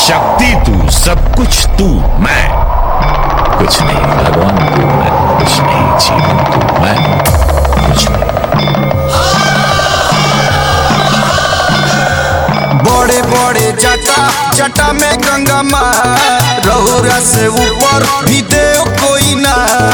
शक्ति तू सब कुछ तू मैं कुछ नहीं भगवान तू मैं कुछ नहीं जीवन तू मैं कुछ नहीं बड़े बड़े जटा जटा में गंगा माँ रहुरा से ऊपर भी देव कोई ना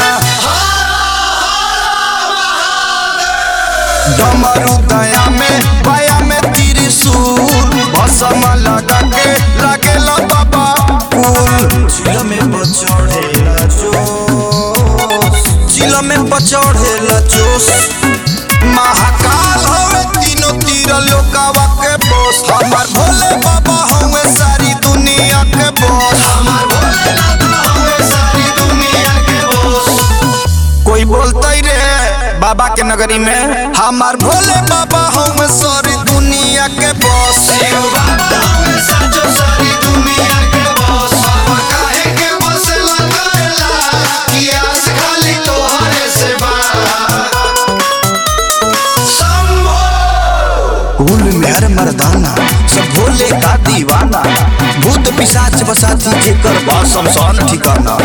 डमरू दया में पाया में त्रिशूल भसमा लगा के लागेला बाबा फूल चिल में बचड़ेला जोश चिल में बचड़ेला जोश महाकाल हवे तीनों तीर लोकावा के बोस हमार भोले बाबा हवे सारी दुनिया के बोस हमार भोले बाबा हवे सारी दुनिया के बोस कोई बोलते रे बाबा के नगरी में हमार भोले बाबा हवे सारी दुनिया के बोस बाबा हवे साचो सारी दुनिया के बोस बाबा काहे के बसेला करेला कि आस खाली तोहरे से बा कुल मेहर मर्दाना सब भोले का दीवाना भूत पिशाच बसाती जेकर बा शमशान ठिकाना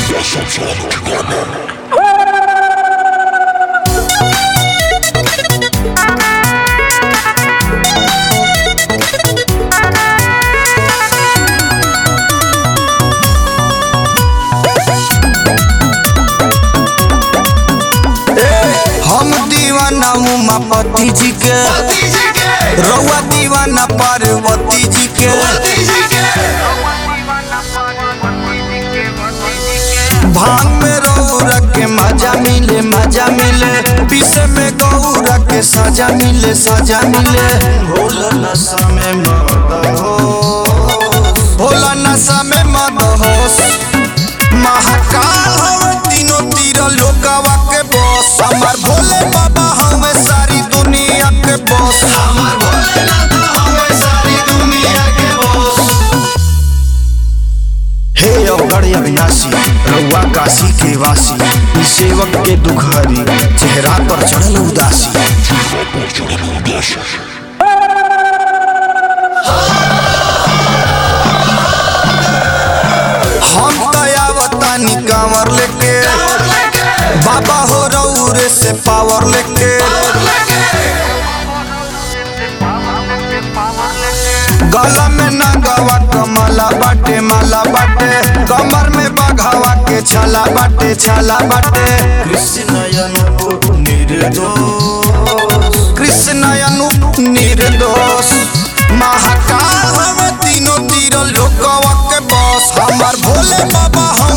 हम दीवाना उमापति जी के रउआ दीवाना पार्वती जी के भांग में रौरा के मजा मिले मजा मिले पीसे में गौरा के सजा मिले सजा मिले भोला नशा में मद हो भोला नशा में मद होश महाकाल हवे तीनों तीर लोकावा के बॉस हमार भोले बाबा हवे सारी दुनिया के बॉस हमार भोले बाबा हवे सारी दुनिया के बॉस हे अवगढ़ अविनाशी रउआ काशी के वासी ई सेवक के दुख हरी चेहरा पर चढ़ल उदासी हम दयावतानी कांवर लेके बाबा हो रउरे से पावर लेके गला में नगवा कमला बाटे माला बाटे कमर में बघावा के छाला बाटे छाला बाटे कृष्ण अनु निर्दोष कृष्ण अनु निर्दोष महाकाल हवे तीनों तीर लोकवा के बॉस हमार भोले बाबा